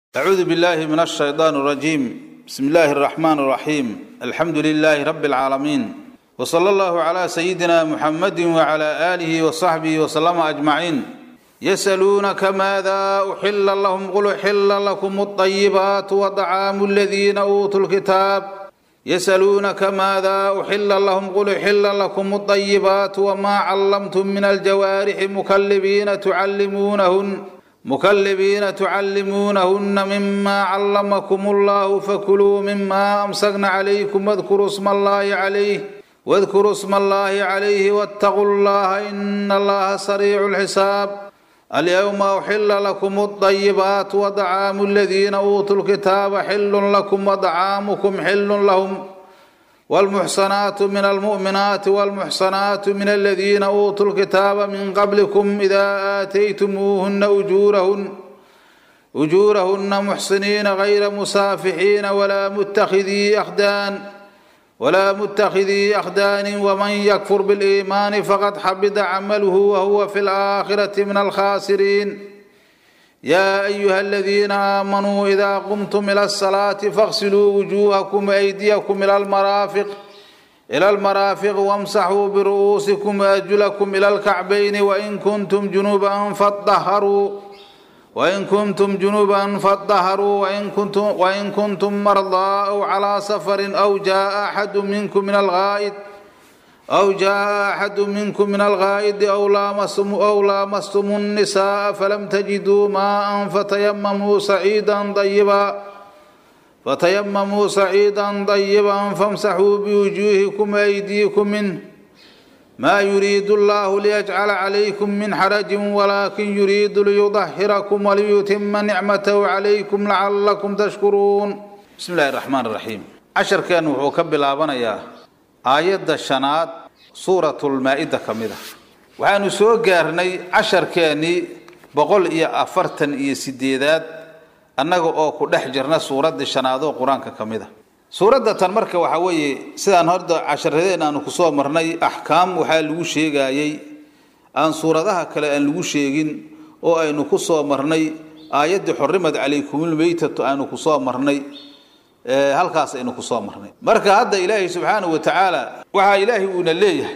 أعوذ بالله من الشيطان الرجيم بسم الله الرحمن الرحيم الحمد لله رب العالمين وصلى الله على سيدنا محمد وعلى آله وصحبه وسلم أجمعين يسألونك ماذا أحل لهم قل أحل لكم الطيبات وطعام الذين أوتوا الكتاب يسألونك ماذا أحل لهم قل أحل لكم الطيبات وما علمتم من الجوارح مكلبين تعلمونهن مكلبين تعلمونهن مما علمكم الله فكلوا مما أمسكن عليكم واذكروا اسم الله عليه واذكروا اسم الله عليه واتقوا الله إن الله سريع الحساب اليوم أحل لكم الطيبات وطعام الذين أوتوا الكتاب حل لكم وطعامكم حل لهم والمحصنات من المؤمنات والمحصنات من الذين أوتوا الكتاب من قبلكم إذا آتيتموهن أجورهن أجورهن محصنين غير مسافحين ولا متخذي أخدان ولا متخذي أخدان ومن يكفر بالإيمان فقد حبط عمله وهو في الآخرة من الخاسرين يا أيها الذين آمنوا إذا قمتم إلى الصلاة فاغسلوا وجوهكم وأيديكم إلى المرافق إلى المرافق وامسحوا برؤوسكم وأرجلكم إلى الكعبين وإن كنتم جنوبا فاطهروا وإن كنتم جنوبا فاطهروا وإن كنتم وإن كنتم مرضى أو على سفر أو جاء أحد منكم من الغائط أو جاء أحد منكم من الغائد أو لامستم أو لامستم النساء فلم تجدوا ماء فتيمموا سعيدا طيبا فتيمموا سعيدا طيبا فامسحوا بوجوهكم وأيديكم منه ما يريد الله ليجعل عليكم من حرج ولكن يريد ليطهركم وليتم نعمته عليكم لعلكم تشكرون بسم الله الرحمن الرحيم عشر كان وحوكب الآبانيا aayadda shanaad suuratulmaa-ida ka mid a waxaanu soo gaarnay casharkeennii boqol iyo afartan iyo sideedaad annaga oo ku dhex jirna suuraddii shanaad oo qur-aanka ka mid a suuradda tan marka waxaa weeye sidaan horda casharadeen aanu kusoo marnay axkaam waxaa lagu sheegayey aan suuradaha kale aan lagu sheegin oo aynu ku soo marnay aayaddii xorrimad calaykumulmeytatu aanu kusoo marnay halkaas aynu kusoo marnay marka hadda ilaahay subxaanahu wa tacaala waxaa ilaahay uuna leeyahay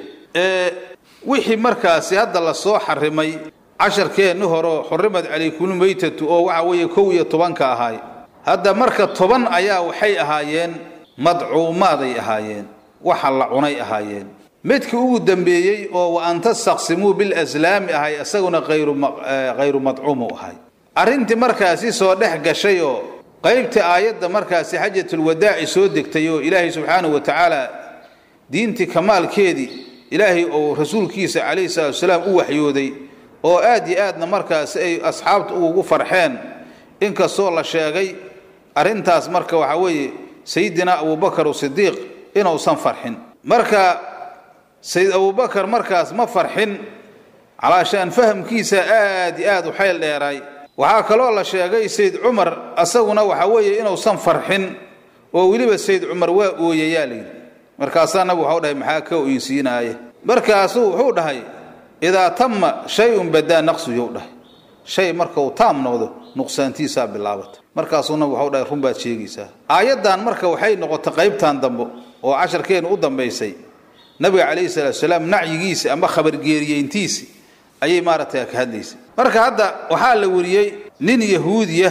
wixii markaasi hadda lasoo xarimay casharkeenni horo xurimat calaykumulmeytatu oo waxa weeye kow iyo tobanka ahaay hadda marka toban ayaa waxay ahaayeen madcuumaaday ahaayeen waxa la cunay ahaayeen midkii ugu dambeeyey oo wa an tastaqsimuu bilaslaami ahay isaguna hayru madcuumu ahay arrintii markaasi soo dhex gashay oo qaybta aayadda markaasi xajatulwadaaci soo degtay oo ilaahay subxaanahu wa tacaala diintii kamaalkeedii ilaahay ou rasuulkiisa calayhi salatu wasalaam u waxyooday oo aad iyo aadna markaasi ay asxaabta ugu farxeen inkastoo la sheegay arrintaas marka waxaa weeye sayidina abubakar sidiiq inuusan farxin marka sayid abubakar markaas ma farxin calaashaan fahamkiisa aad iyo aad u xayl dheeraay waxaa kaloo la sheegay sayd cumar asaguna waxa weeye inuusan farxin oo weliba sayd cumar waa ooyayaa layidhi markaasaa nabigu waxau dhahay maxaa ka oynsiinaaye markaasuu wuxuu dhahay idaa tama shay-un badaa naqsuyou dhahay shay marka uu taam noqdo nuqsaantiisaa bilaabata markaasuu nabigu waxau dhahay run baad sheegaysaa aayaddan marka waxay noqotay qaybtan dambe oo casharkeenu u dambaysay nabiga calayhi salaatu salaam nacyigiisi ama khabargeeriyeyntiisi ayay maaragtay ka hadlaysay marka hadda waxaa la wariyey nin yahuudiya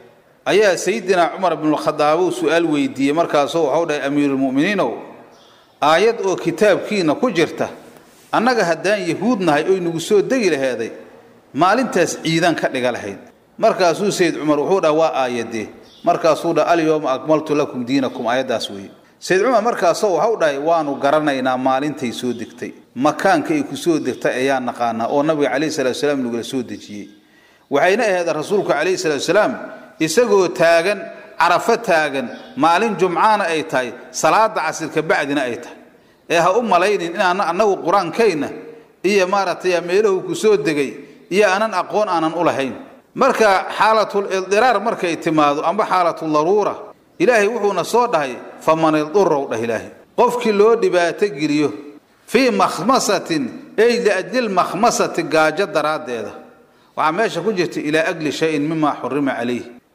ayaa sayidina cumar bnulkhadaabo su-aal weydiiyey markaasuu waxau dhahay amiiruulmu'miniinow aayad oo kitaabkiina ku jirta annaga haddaan yahuud nahay oy nagu soo degi laheeday maalintaas ciidan ka dhiga lahayd markaasuu sayid cumar wuxuu dhaha waa aayadee markaasuu dhaha alyowma akmaltu lakum diinakum aayaddaas weeye sayid cumar markaasoo waxau dhahay waanu garanaynaa maalintay soo degtay makaanka ay ku soo degtay ayaa naqaanaa oo nabiga calayhi salatu salaam nagula soo dejiyey waxayna ahayd rasuulku calayhi salatu salaam isagoo taagan carafo taagan maalin jumcaana ay tahay salaada casirka bacdina ay tahay ee ha u malaynin inaan annagu qur-aankayna iyo maaragtay meelahu ku soo degay iyo aanan aqoon aanan u lahayn marka xaalatul idiraar markay timaado amba xaalatul daruura ilaahay wuxuuna soo dhahay faman ildurow dhah ilaahay qofkii loo dhibaato geliyo fii makhmasatin ay liajli lmakhmasati gaajo daraaddeeda waxaa meesha ku jirta ilaa agli shayin mima xurima calayh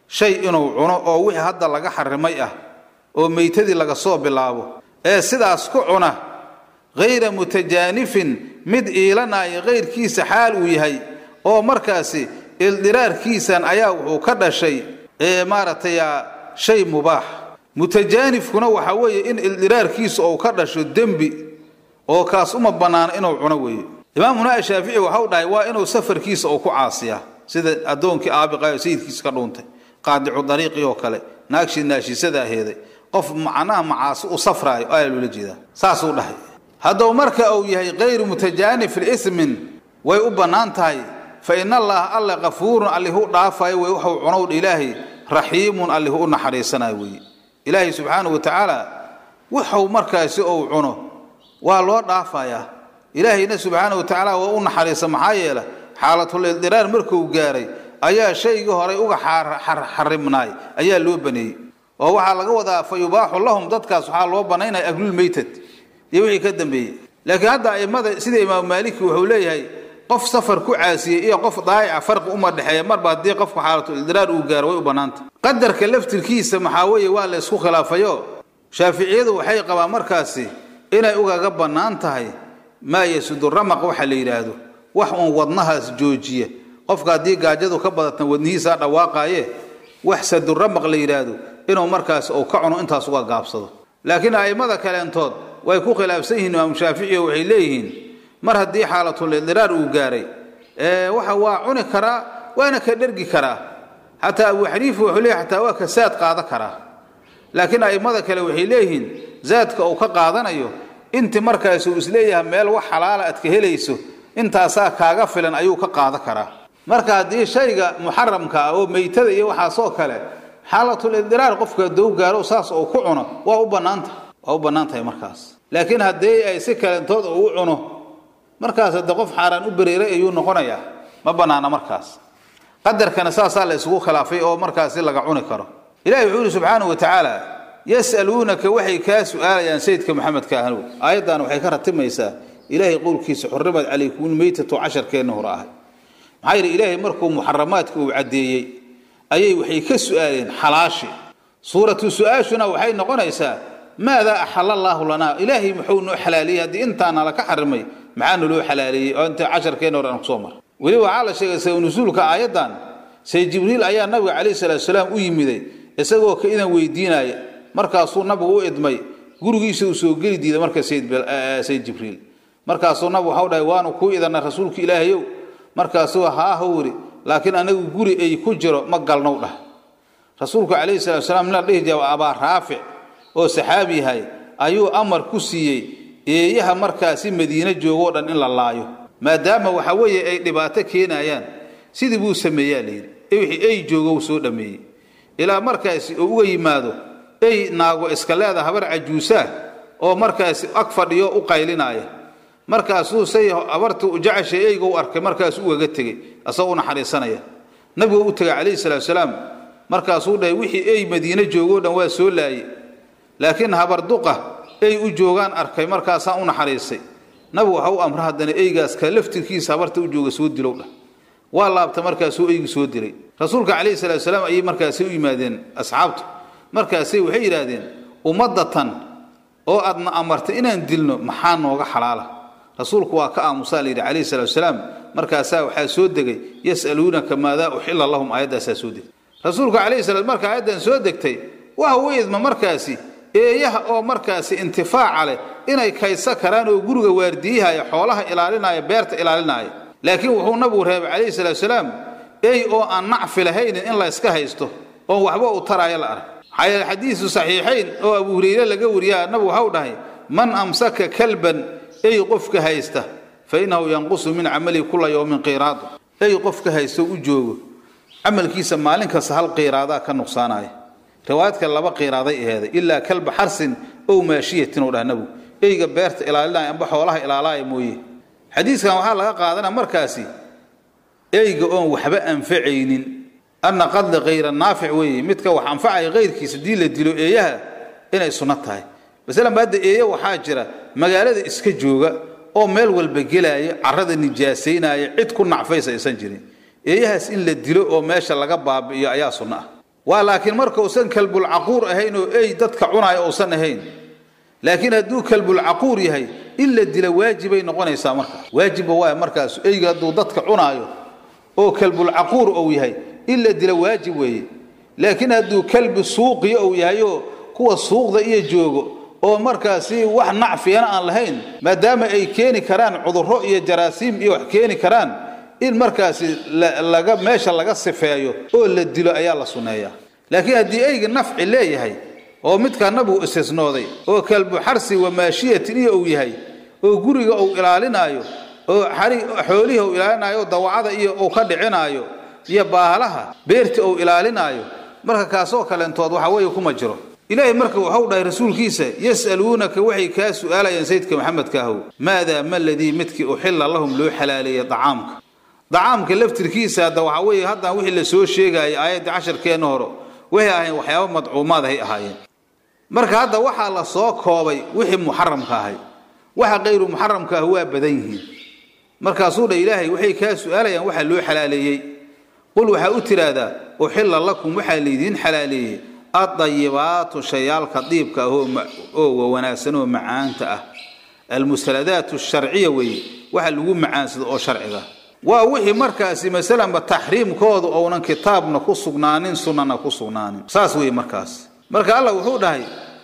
shay inuu cuno oo wixii hadda laga xarimay ah oo meytadii laga soo bilaabo ee sidaas ku cuna hayra mutajaanifin mid iilanaya kayrkiisa xaal uu yahay oo markaasi ildiraarkiisan ayaa wuxuu ka dhashay ee maaragtay shay mubaax mutajaanifkuna waxaa weeye in ildiraarkiisa uu ka dhasho dembi oo kaas uma bannaano inuu cuno weeye imaamuna ashaafici waxau dhahay waa inuu safarkiisa uu ku caasiyaa sida addoonkii aabiqayo sayidkiisa ka dhuuntay qaadicu dariiqii oo kale naagshii naashiisada aheeday qof macnaha macaasi u safraayo ayaa loola jeedaa saasuu dhahay hadduu marka uu yahay kayru mutajaanif liismin way u bannaan tahay fa in allaha alle kafuurun allihu dhaafayo wey waxuu cunowdha ilaahay raxiimun allihu u naxariisanayo weeye ilaahay subxaanahu wa tacaala wuxuu markaasi uu cuno waa loo dhaafayaa ilaahayna subxaanahu wa tacaala waa u naxariisa maxaa yeela xaalatul ildiraar markuu gaaray ayaa shaygii horay uga xarimnaay ayaa loo baneeyey oo waxaa laga wadaa fa yubaaxu lahum dadkaas waxaa loo banaynaya aglulmeytad iyo wixii ka dambeeyey laakiin hadda aimada sida imaamu maaliki wuxuu leeyahay qof safar ku caasiyey iyo qof daayica farqi uma dhexeeya marba haddii qofku xaalatul ildiraar uu gaaro way u bannaanta qadarka laftirkiisa maxaa weeye waa la isku khilaafayo shaaficiyadu waxay qabaan markaasi inay ugaga bannaan tahay maa yasudu ramaq waxa la yidhaahdo wax uun wadnahaas joojiya qofka haddii gaajadu ka badatna wadnihiisaa dhawaaqaaye wax saduramaq la yidhaahdo inuu markaas uu ka cuno intaas uga gaabsado laakiin a'immada kaleentood way ku khilaafsan yihiin imaamu shaafici oo waxay leeyihiin mar haddii xaalatul idiraar uu gaaray waxa waa cuni karaa waana ka dhergi karaa xataa abu xaniifa wuxuu leeyahy xataa waa ka saad qaada karaa laakiin a'immada kale waxay leeyihiin zaadka uu ka qaadanayo inti markaas uu isleeyahay meel wax xalaala aad ka helayso intaasaa kaaga filan ayuu ka qaada karaa marka haddii shayga muxaramka ah oo meytada iyo waxaasoo kale xaalatul idiraar qofka dow gaaro saas uu ku cuno waa u bannaanta waa u bannaan tahay markaas laakiin haddii ay si kalentood uu cuno markaas hadde qof xaaraan u bereeray ayuu noqonayaa ma bannaana markaas qadarkana saasaa la isugu khilaafay oo markaasi laga cuni karo ilahi wuxuu yihi subxaanahu wa tacaala yas'aluunaka waxay kaa su'aalayaan sayidka maxamedka ahnow aayaddan waxay ka ratimaysaa ilaahay qowlkiisa xurrimad calaykum meytatu casharkeenna hore ahay maxaa yidhi ilaahay markuu muxaramaadka uu caddeeyey ayay waxay ka su'aaleen xalaashi suuratu su-aashuna waxay noqonaysaa maadaa axala allaahu lanaa ilaahay muxuu noo xalaaleeyey haddii intaana laka xarimay maxaa naloo xalaaleeyey oo inta casharkeenna hore aan kusoo mar weli waxaa la sheegay saw nusuulka aayaddan say jibriil ayaa nabiga calayhi salaatu salaam u yimiday isagoo ka idan weydiinaya markaasuu nabigu u idmay gurigiisa uu soo geli diiday marka sayd jibriil markaasuu nabigu waxau dhahay waanu kuu idanay rasuulka ilaahayow markaasuu haahow yidhi laakiin anagu guri ay ku jiro ma galnow dhah rasuulku calayhi salatu salaam nin la dhihi jira abaa raafic oo saxaabi yahay ayuu amar ku siiyey eeyaha markaasi madiine joogoo dhan in la laayo maadaama waxa weeye ay dhibaato keenayaan sidii buu sameeyaa layidhi wixii ay joogo soo dhammeeyey ilaa markaasi uu uga yimaado ey naago iska leeda habar cajuusaa oo markaasi ag fadhiyo u qaylinaya markaasuu say habartii u jeceshay eyga u arkay markaasuu ugaga tegey asagoo u naxariisanaya nabigu u tegay calayhi salaatu salaam markaasuu dhahay wixii ey madiine joogoo dhan waa soo laayey laakiin habar duqa ey u joogaan arkay markaasaan u naxariisay nabigu waxa u amra haddana eygaas ka laftirkiisa habarta u jooga soo dilow dhah waa laabta markaasuu eygu soo dilay rasuulka calayhi salaatu salaam ayay markaasi u yimaadeen asxaabtu markaasay waxay yidhaahdeen ummadatan oo aadna amartay inaan dilno maxaa nooga xalaala rasuulku waa ka aamusaa layidhi calayhi salaatu salaam markaasaa waxaa soo degay yas'aluunaka maadaa uxilla lahum aayaddaasaa soo degtay rasuulku calayhi salaam marka aayaddan soo degtay waxa u idma markaasi eeyaha oo markaasi intifaaca leh inay kaysa karaan oo guriga waardiyahaya xoolaha ilaalinaya beerta ilaalinaya laakiin wuxuu nabigu reebay calayhi salaatu salaam ey oo aan nacfi lahaynin in la yska haysto oon waxba u taraayo la arag maxaa yeele xadiisu saxiixayn oo abu hureyre laga wariyaa nabigu waxau dhahay man amsaka kalban ey qofka haysta fa innahu yanqusu min camalihi kula yowmin qiiraadu ey qofka haysta u joogo camalkiisa maalin kasta hal qiiraadaa ka nuqsaanaya riwaayadka laba qiiraaday aheeday ilaa kalba xarsin ow maashiyatin oo dhah nabigu eyga beerta ilaalinaya amba xoolaha ilaalaaya mooye xadiiskan waxaa laga qaadanaa markaasi eyga oon waxba anfacaynin anna qadli khayra naafic weeye midka wax anfacaya kayrkiisa haddii la dilo eeyaha inay sunno tahay masalan ba hadda eeya waxaa jira magaalada iska jooga oo meel walba gelaya carrada nijaasaynaya cid ku nacfaysa aysan jirin eeyahaas in la dilo oo meesha laga baabi'iyo ayaa sunno ah waa laakiin marka uusan kalbulcaquur ahayn oo ey dadka cunaayo uusan ahayn laakiin hadduu kalbulcaquur yahay in la dila waajibay noqonaysaa marka waajibba waay markaas eyga hadduu dadka cunaayo oo kalbulcaquur ou yahay in la dila waajib weeye laakiin hadduu kalbi suuqiya ou yahay oo kuwa suuqda iyo joogo oo markaasi wax nacfiyana aan lahayn maadaama ay keeni karaan cudurro iyo jaraasiim iyo wax keeni karaan in markaasi laga meesha laga sifeeyo oo la dilo ayaa la sunneeyaa laakiin haddii eyga nafci leeyahay oo midkaa nabigu istisnooday oo kalbu xarsi wamaashiyatin iyo uu yahay oo guriga uu ilaalinaayo oo xoolihi uu ilaalinaayo dawacada iyo uu ka dhicinaayo iyo baahalaha beerta uu ilaalinaayo marka kaasoo kaleentood waxa weeye kuma jiro ilaahay marka waxau dhahay rasuulkiisa yas'aluunaka waxay kaa su'aalayaan sayidka maxamedka ahow maadaa ma ladii midkii uxilla lahum loo xalaaleeyey dacaamka dacaamka laftirkiisa hadda waxaa weeye haddaan wixii la soo sheegaayay aayaddii casharkeenna hore waxay ahayn waxyaaba madcuumaad hay ahaayeen marka hadda waxaa la soo koobay wixii muxaramka ahay waxa kayru muxaramka ah waa badan yihiin markaasuu dha ilaahay waxay kaa su'aalayaan waxaa loo xalaaleeyey qul waxaa u tidhaahdaa uxilla lakum waxaa laydiin xalaaleeyey addayibaatu shayaalka diibka ah oo wanaagsan oo macaanta ah almusaladaatu sharciya weeye waxa lagu macaansado oo sharciga waa wixii markaasi masalanba taxriimkooda ounan kitaabna ku sugnaanin sunnana ku sugnaanin saas weeye markaas marka allah wuxuu dhahay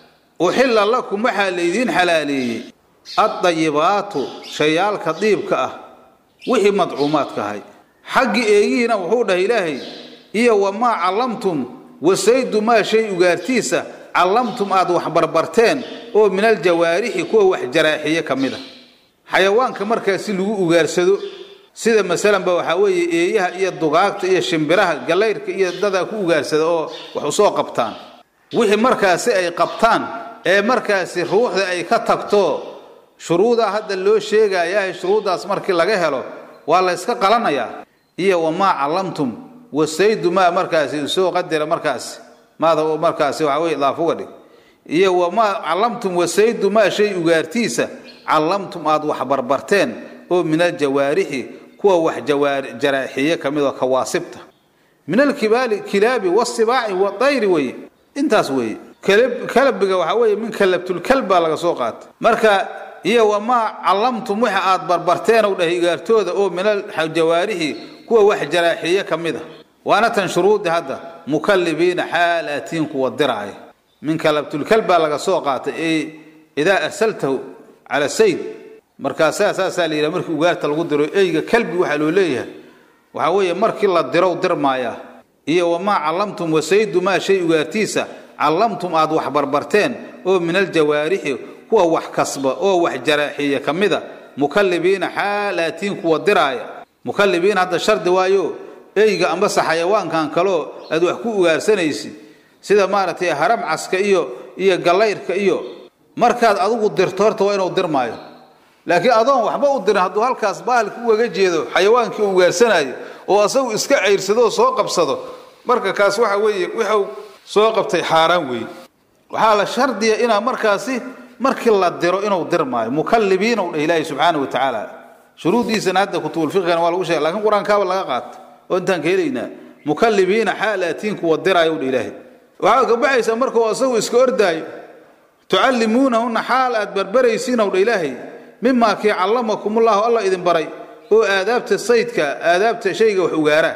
uxilla lakum waxaa laydiin xalaaleeyey addayibaatu shayaalka diibka ah wixii madcuumaadka ahay xaggii eegihiina wuxuu dhahay ilaahay iyo wamaa callamtum wasaydu maa shay ugaartiisa callamtum aad wax barbarteen oo min aljawaarixi kuwa wax jaraaxiye ka mid a xayawaanka markaasi lagu ugaarsado sida masalanba waxaa weeye eeyaha iyo dugaagta iyo shimbiraha gallayrka iyo dadaa ku ugaarsada oo wax usoo qabtaan wixii markaasi ay qabtaan ee markaasi ruuxda ay ka tagto shuruudaa hadda loo sheegayahay shuruuddaas markii laga helo waa la yska qalanayaa iyo wamaa callamtum wasaydu maa markaasi soo qadira markaasi maada markaasi waxaa weye idaaf uga dhig iyo wamaa callamtum wasaydu maa shay ugaartiisa callamtum aad wax barbarteen oo min aljawaarixi kuwa wax jaraaxiye ka mid oo kawaasibta min alkibaali kilaabi wasibaaci wadayri weye intaas weeye kalabiga waxaa weeye min kalabtulkalb baa laga soo qaatay marka iyo wamaa callamtum waxa aad barbarteen ou dhahay igaartooda oo min aljawaarixi kuwa wax jaraaxiye ka mid a waana tan shuruudi hadda mukallibiina xaal aatiin kuwa diraaya min kalabtulkalb baa laga soo qaatay ee idaa arsaltahu cala sayd markaasaa saasaa la yidhaha markii ugaarta lagu diro eyga kalbi waxaa loo leeyahay waxaa weeye markii la dirow dirmaayaa iyo wamaa callamtum wasaydu maa shay ugaartiisa callamtum aad wax barbarteen oo min aljawaarixi kuwa wax kasba oo wax jaraaxiya ka mida mukallibiina xaalaatiin kuwa diraaya mukallibiin hadda shardi waayo eyga ambase xayawaankan kaloo aad wax ku ugaarsanaysid sida maaragtay haramcaska iyo iyo gallayrka iyo markaad adigu dirto horta waa inuu dirmaayo laakiin adoon waxba u dirin hadduu halkaas bahalka ugaga jeedo xayawaankii uu ugaarsanaayo oo asagu iska cayrsado oo soo qabsado marka kaas waxa weeye wuxuu soo qabtay xaaraan weeye waxaa la shardiya inaa markaasi markii la diro inuu dirmaayo mukallibiina u dheh ilaahi subxaana wa tacaala shuruuddiisana hadda kutubulfiqigana waa lagu sheegay lakiin qur-aankaaba laga qaata oo intaan ka helaynaa mukallibiina xaalatiin kuwa diraayo u dheh ilaahi waxaa ka baxaysa markuu asagu iska ordaayo tucallimuunahunna xaal aad barbaraysiin ow dheh ilaahay mimaa kii callamakumullahu alla idin baray oo aadaabta saydka aadaabta shayga wax ugaaraa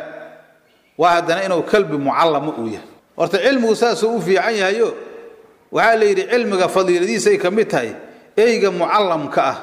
waa haddana inuu kalbi mucallama uu yahay horta cilmigu saasuu u fiican yahayo waxaa la yidhi cilmiga fadiiladiisay ka mid tahay eyga mucallamka ah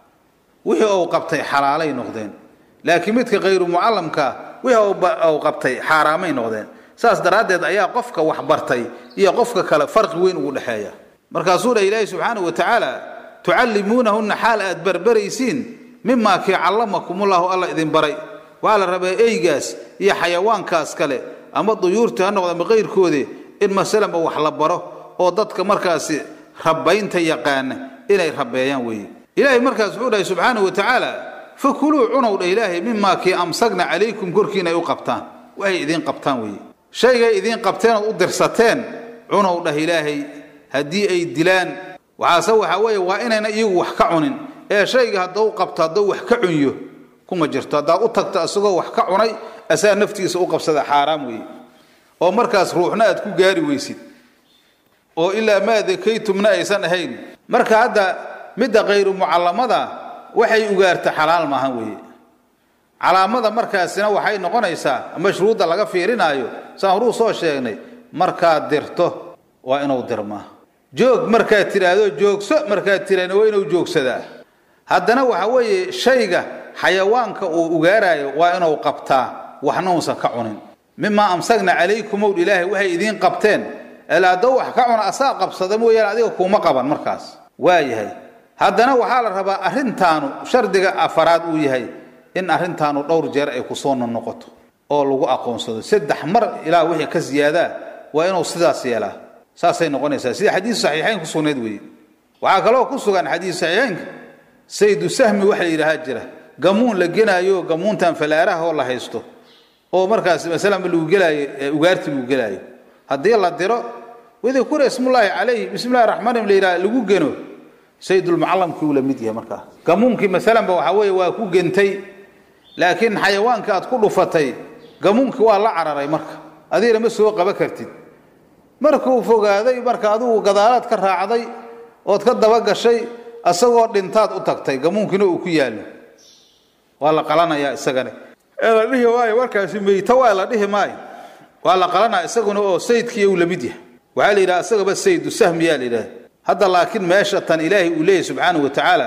wixii uu qabtay xalaalay noqdeen laakiin midka khayru mucallamka ah wixii uu qabtay xaaraamay noqdeen saas daraaddeed ayaa qofka wax bartay iyo qofka kale farqi weyn ugu dhexeeya markaasuu dhah ilaahi subxaanahu wa tacaala tucallimuunahunna xaal aad barbaraysiin mimaa kii callamakumullahu alla idin baray waxaa la rabaa eygaas iyo xayawaankaas kale ama duyuurta ha noqda ama qayrkoode in masalanba wax la baro oo dadka markaasi rabbaynta yaqaana inay rabbeeyaan weeye ilaahay markaas wuxuu dhahay subxaanahu wa tacaala fakuluu cunow dha ilaahay mimaa kii amsagna calaykum korkiina ay u qabtaan waxay idiin qabtaan weeye shaygay idiin qabteen ood u dirsateen cunow dhah ilaahay haddii ay dilaan waxaase waxaa weeye waa inayna iyagu wax ka cunin ee shayga haddau qabto hadduu wax ka cunyo kuma jirto haddaad u tagto isagoo wax ka cunay asaa naftiisa u qabsada xaaraam weeye oo markaas ruuxna aad ku gaari weysid oo ilaa maa dakaytumna aysan ahayn marka hadda midda kayru mucallamada waxay ugaarta xalaal maahan weeye calaamada markaasina waxay noqonaysaa mashruudda laga fiirinaayo saan horuu soo sheegnay markaad dirto waa inuu dirmaa joog markaad tidhaahdo joogso markaad tiraahna waa inuu joogsadaa haddana waxa weeye shayga xayawaanka uu ugaaraayo waa inuu qabtaa waxna uusan ka cunin mimaa amsagna calaykum ow ilaahay waxay idiin qabteen elaadoo wax ka cuna asaa qabsada mooyaane adiga kuuma qaban markaas waa yahay haddana waxaa la rabaa arrintaanu shardiga afaraad uu yahay in arrintaanu dhowr jeer ay kusoo nonoqoto oo lagu aqoonsado saddex mar ilaa wixii ka ziyaadaa waa inuu sidaas yeelaa saasay noqonaysaa sida xadiisu saxiixayn ku sugnayd weeye waxaa kaloo ku sugan xadiisu saxiixaynka saydu sahmi waxa la yidhaahaa jira gamuun la genaayo gamuuntan falaaraha oo la haysto oo markaas masalanba lagu gelaayo ugaarti lagu gelaayo haddii la diro wadikura ismullaahi calayhi bismillahi raxmaan la yidhaha lagu geno saydulmucallamkii uu la mid yahay markaa gamuunkii masalanba waxaa weeye waa ku gentay laakiin xayawaanka aad ku dhufatay gamuunkii waa la cararay marka adigana ma soo qaba kartid markuu fogaaday marka adigu gadaalaad ka raacday ood ka dabagashay isagoo dhintaad u tagtay gamuunkiina uu ku yaallo waa la qalanayaa isagana ee la dhihi maayo markaasi meyto waa la dhihi maayo waa la qalanaya isaguna oo sayidkii uu la mid yahay waxaa la yidhaha isagaba sayidu sahmiyaa la yidhaha hadda laakiin meesha tan ilaahay uu leeyahy subxaanahu wa tacaala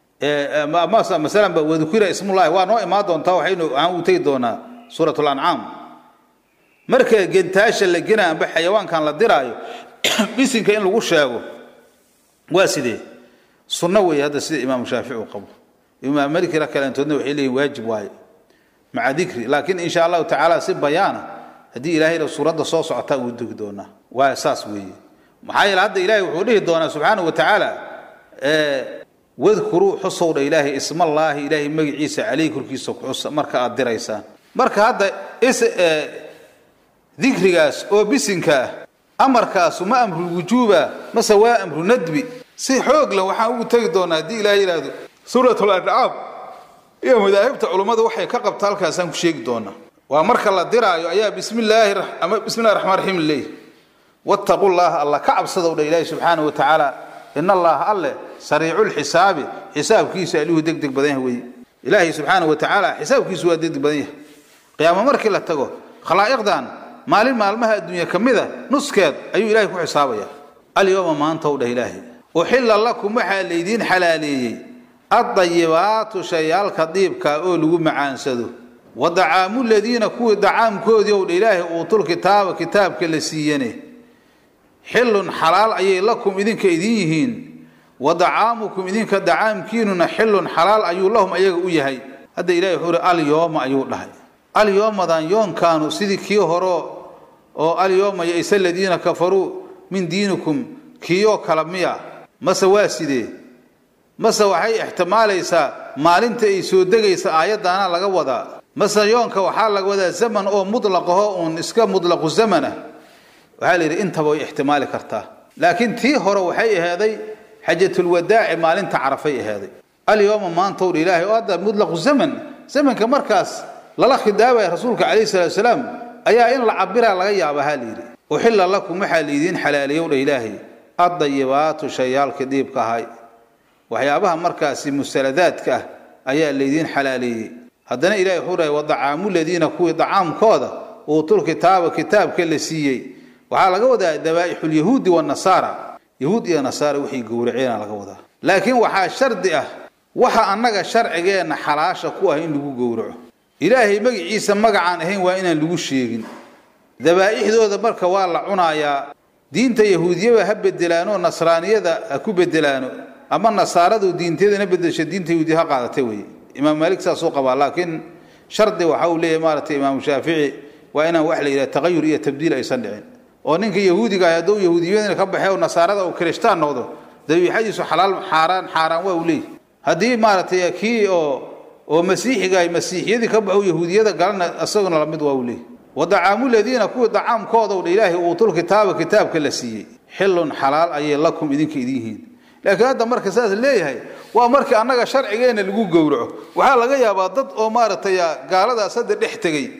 masalanba wadukira ismullahi waa noo imaan doontaa waxaynu aan u tegi doonaa suurat lancaam marka gentaasha la gena amba xayawaankan la diraayo bisinka in lagu sheego waa sidee sunno weeye hadda sida imaamu shaafici uu qabo imaam malikira kaleentoodna waxay leeyihin waajib waaye maca dikri laakiin insha allahu tacaala si bayaana haddii ilaahayna suuradda soo socotaa uu degi doonaa waa saas weeye maxaa yeele hadda ilahay wuxuu dhihi doonaa subxaanahu wa tacaala wadkuruu xusowdha ilaahay ismallaahi ilaahay magaciisa caleyh korkiisa kuxusa marka aad diraysaan marka hadda is dikrigaas oo bisinka ah amarkaasu ma amru wujuuba mase waa amru nadbi si xoog leh waxaan ugu tegi doonaa haddii ilahay yidhaahdo suurat lancaam iyo madaahibta culummada waxay ka qabta halkaasaan ku sheegi doonaa waa marka la diraayo ayaa bismillaahi ama bismillahi raxmaan raxiim leeyahy wattaqu llaha alla ka cabsadow dha ilaahi subxaanahu wa tacaala in allaha alle sariiculxisaabi xisaabkiisa alihu deg deg badan yahay weye ilaahay subxaanahu wa tacaala xisaabkiisu waa degdeg badan yahay qiyaamo markii la tago khalaa'iqdan maalin maalmaha adduunya ka mida nuskeed ayuu ilahay ku xisaabaya alyowma maantow dheh ilaahay uxilla lakum waxaa laydiin xalaaleeyey addayibaatu shayaalka diibka oo lagu macaansado wa dacaamu ladiina kuwii dacaamkoodii ow dha ilaahay uutul kitaaba kitaabka la siiyane xilun xalaal ayay lakum idinka idin yihiin wa dacaamukum idinka dacaamkiinuna xilun xalaal ayuu lahum ayaga u yahay hadda ilahay wuxuu ihi alyooma ayuu dhahay alyoomadan yoonkaanu sidii kii horo oo alyooma yaysa aladiina kafaruu min diinikum kiiyoo kala miya mase waa sidee mase waxay ixtimaalaysaa maalinta ay soo degaysa aayaddaana laga wadaa mase yoonka waxaa laga wadaa zaman oo mutlaqaho uun iska mutlaqu zaman ah waxaa la yidhi intaba way ixtimaali kartaa laakiin tii hore waxay ahaaday xajatulwadaaci maalinta carafay ahaaday alyooma maantowdha ilaahay oo hadda mutlaqu zaman zamanka markaas lala khidaabaya rasuulka calayhi salatu wasalaam ayaa in la cabiraa laga yaaba ha layidhi uxilla lakum waxaa laydiin xalaaliyow dha ilaahay addayibaatu shayaalka diibka ahay waxyaabaha markaasi musaladaadka ah ayaa laydiin xalaaleeyey haddana ilahay wuxuu dhahay wadacaamu ladiina kuwii dacaamkooda uutul kitaaba kitaabka la siiyey waxaa laga wadaa dabaa'ixulyahuudi wanasaara yahuud iyo nasaara wixii gowraceena laga wadaa laakiin waxaa shardi ah waxa annaga sharcigeenna xalaasha ku ah in lagu gowraco ilaahay magiciisa magacaan ahayn waa inaan lagu sheegin dabaa'ixdooda marka waa la cunayaa diinta yahuudiyaba ha bedelaano nasraaniyada ha ku bedelaano ama nasaaradu diinteedana bedesha diinta yahuudiya ha qaadatay weye imaam maalik saasuu qabaa laakiin shardi waxa uu leeyahy maaragtay imaamu shaafici waa inaan wax la yidhaha taqayur iyo tabdiil aysan dhicin oo ninka yahuudiga ah hadduu yahuudiyadina ka baxay oo nasaarada uu kirishtaan noqdo dabiixadiisu xalaal xaaraan xaaraan waa uu leeyahy haddii maaragtay kii oo oo masiixiga ay masiixiyadii ka baxo yahuudiyada galana isaguna lamid waa uu leeyahy wadacaamu ladiina kuwii dacaamkoodaw dha ilaahay uutul kitaaba kitaabka la siiyey xilun xalaal ayay lakum idinka idin yihiin laakiin hadda marka saas leeyahay waa markii annaga sharcigeenna lagu gowraco waxaa laga yaabaa dad oo maaragtay gaaladaas hadda dhex tegey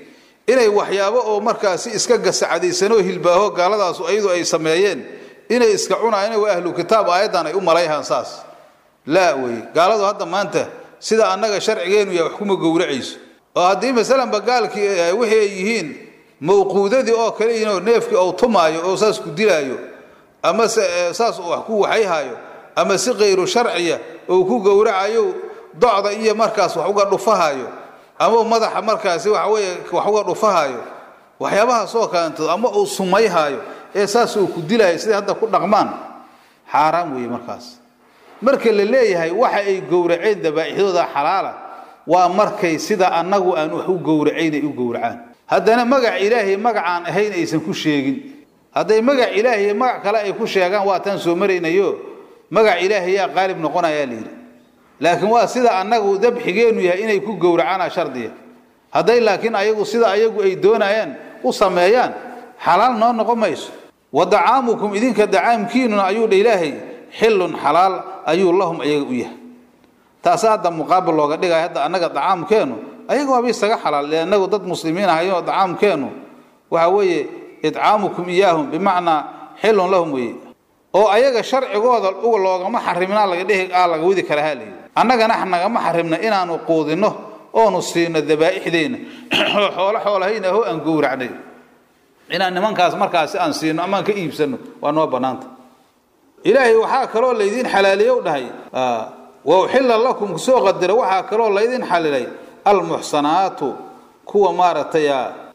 inay waxyaabo oo markaasi iska gasacadaysanoo hilbaaho gaaladaasu ayadu ay sameeyeen inay iska cunaayeen waa ahlu kitaab aayaddan ay u malayhaan saas laa weye gaaladu hadda maanta sida annaga sharcigeenu ya wax kuma gowracayso oo haddii masalanba gaalkii wixii ay yihiin mawquudadii oo kale yihiinoo neefkii ou tumaayo oo saas ku dilaayo ama se saas uu wax ku waxayhaayo ama si kayru sharciya ou ku gowracayo docda iyo markaas wax uga dhufahayo ama madaxa markaasi waxaweye wax uga dhufahayo waxyaabahaasoo kalantood ama uu sumayhaayo ee saas uu ku dilaayo siday hadda ku dhaqmaan xaaraan weeye markaas marka la leeyahay waxa ay gowraceen dabaa'ixdooda xalaala waa markay sida annagu aan wax u gowracayn ay u gowracaan haddana magac ilaahay magacaan ahayn aysan ku sheegin hadday magac ilaahay magac kale ay ku sheegaan waa taan soo maraynayo magac ilaahay yaa qaalib noqonayaa layidhi laakiin waa sida annagu dabxigeennu yahay inay ku gowracaana shardiya hadday laakiin ayagu sida ayagu ay doonayaan u sameeyaan xalaal noo noqon mayso wa dacaamukum idinka dacaamkiinuna ayuu dha ilaahay xillun xalaal ayuu lahum ayaga u yahay taasa hadda muqaabil looga dhigaya hadda annaga dacaamkeennu ayaga waaba isaga xalaal ee annagu dad muslimiin ahayo dacaamkeennu waxa weeye idcaamukum iyaahum bimacnaa xillun lahum weeye oo ayaga sharcigooda loogama xarimnaa laga dhihi aa laga wadi karaa halayidhi annagana nagama xarimna inaanu quudinno oonu siino dabaa'ixdeenna oo xoolo xoolahayna ho aan gowracnay inaan nimankaas markaasi aan siino amaan ka iibsano waa noo bannaanta ilaahay waxaa kaloo laydiin xalaaliyow dhahay wa uxilla lakum kusoo qadira waxaa kaloo laydin xalilay almuxsanaatu kuwa maaragtay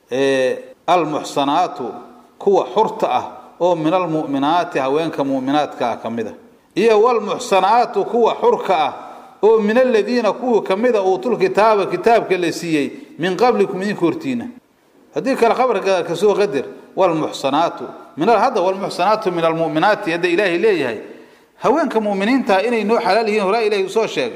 almuxsanaatu kuwa xurta ah oo min almu'minaati haweenka mu'minaadkaa ka mid a iyo walmuxsanaatu kuwa xurka ah oo min aladiina kuwa ka mida uutul kitaaba kitaabka la siiyey min qablikum idinka hortiina haddii kale qabarka kasoo qadir walmuxsanaatu min hadda walmuxsanaatu min almu'minaati hadda ilaahay leeyahay haweenka mu'miniinta inay noo xalaal yihiin horaa ilahay usoo sheegay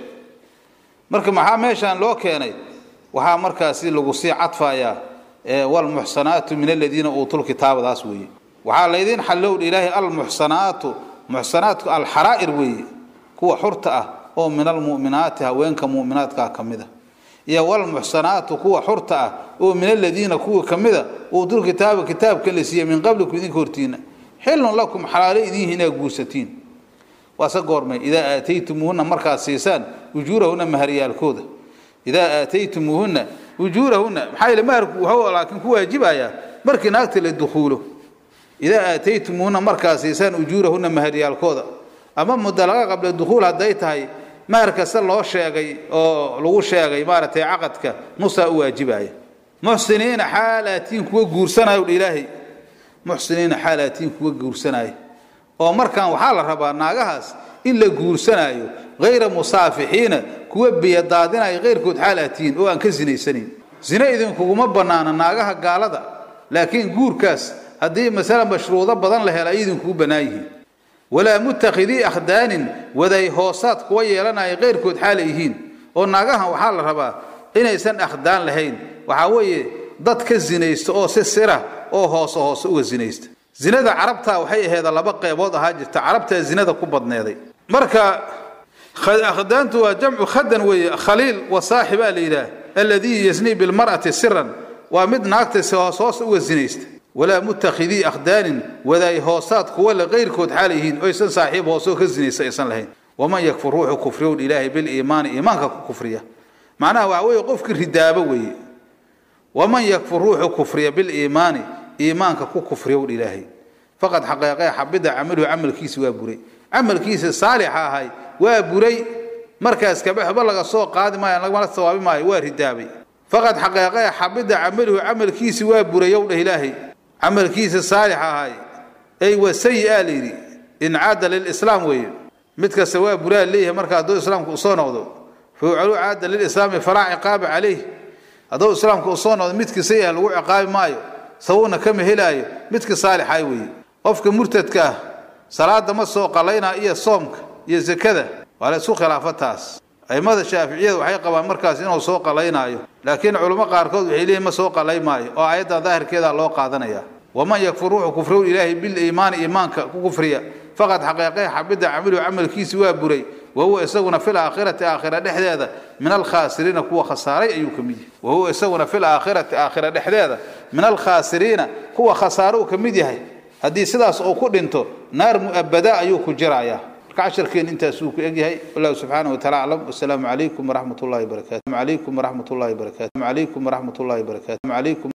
marka maxaa meeshaan loo keenay waxaa markaasi lagu sii cadfayaa walmuxsanaatu min aladiina uutul kitaabadaas weeye waxaa laydin xallowdha ilaahay almuxsanaatu muxsanaatku alxaraa'ir weeye kuwa xurta ah oo min almu'minaati haweenka mu'minaadkaa ka mid a iyo walmuxsanaatu kuwa xurta ah oo min aladiina kuwa ka mida uutul kitaaba kitaabka la siiyey min qablikum idinka hortiina xilun lakum xalaalo idiin inaa guursatiin waase goormay idaa aataytumuuhunna markaad siisaan ujuurahunna maharyaalkooda idaa aataytumuuhunna ujuurahunna maxaa yeele maharku wuxuu laakiin ku waajibayaa markii naagta la dukhuulo idaa aataytumuuhunna markaad siisaan ujuurahunna maharyaalkooda ama mudalaqa qabla dukhuul hadday tahay mahar kasta loo sheegay oo lagu sheegay maaragtay caqadka nusaa u waajibaya muxsiniina xaalaatiin kuwa guursanaya udha ilaahay muxsiniina xaalaatiin kuwa guursanaya oo markaan waxaa la rabaa naagahaas in la guursanaayo hayra musaafixiina kuwa biyadaadinaya keyrkood xaalaatiin oo aan ka sinaysanayn zine idinkuguma bannaana naagaha gaalada laakiin guurkaas haddii masala mashruudo badan la hela ay idinkugu bannaan yihiin walaa muttakhidii akhdaanin waday hoosaad kuwa yeelanaya keyrkood xaala yihiin oo naagahan waxaa la rabaa inaysan akhdaan lahayn waxaa weeye dad ka zinaysta oo si sira oo hoose hoose uga zinaysta zinada carabta waxay aheeda laba qeybood ahaa jirta carabtaa zinada ku badneeday marka akhdaantu waa jamcu khadan weeye khaliil wa saaxibaa la yidhaah alladii yasnii bilmar'ati siran waa mid naagta si hoos hoose uga zinaysta walaa muttakhidii akhdaanin wadaay hoosaad kuwa le keyrkood xaal yihiin oysan saaxiib hoosoo ka zinaysta aysan lahayn waman yakfur ruuxu kufriyown ilaahay biliimaani iimaanka ku kufriya macnaha waxa weeye qofkii ridaabo weeye waman yakfur ruuxu kufriya biliimaani iimaanka ku kufriyown ilaahay faqad xaqeeqee xabida camaluhu camalkiisi waa buray camalkiisa saalixa ahay waa buray markaas kabaxba laga soo qaadi maayo lagmala sawaabi maayo waa ridaabay faqad xaqeeqee xabida camaluhu camalkiisi waa buray yow dheh ilaahay camalkiisa saalix ahay ay waa sayi-a layidhi incaada lilislaam weeye mid kasta waa buraa leeyahay marka hadduu islaamku usoo noqdo fawcalu caada lilislaami falaa ciqaaba calayh hadduu islaamku usoo noqdo midkii sayi-ah lagu ciqaabi maayo sababna kama helaayo midka saalixay weeye qofka murtadka ah salaada ma soo qalaynaa iyo soomka iyo zakada waa la isku khilaafo taas aimada shaaficiyada waxay qabaan markaas inuu soo qalaynaayo laakiin culamo qaarkood waxay leeyihin ma soo qalay maayo oo aayadda daahirkeeda loo qaadanaya waman yakfur ruuxu kufrow ilaahay biliimaani iimaanka ku kufriya faqad xaqeeqee xabida camiluhu camalkiisi waa buray wahuwa isaguna fil aakhirati aakhira dhexdeeda min alkhaasiriina kuwa khasaaray ayuu ka mid yahay wahuwa isaguna fil aakhirati aakhira dhexdeeda min alkhaasiriina kuwa khasaaro uu ka mid yahay haddii sidaas uu ku dhinto naar mu'abada ayuu ku jirayaa marka cashirkeen intaasuu ku egyahay wallahu subxaanahu wataala aclam wasalaamu calaykum waraxmat ullahi wabarakatu calaykum waraxmat ullahi wabarakatu calaykum waraxmat ullahi wabarakatu calaykum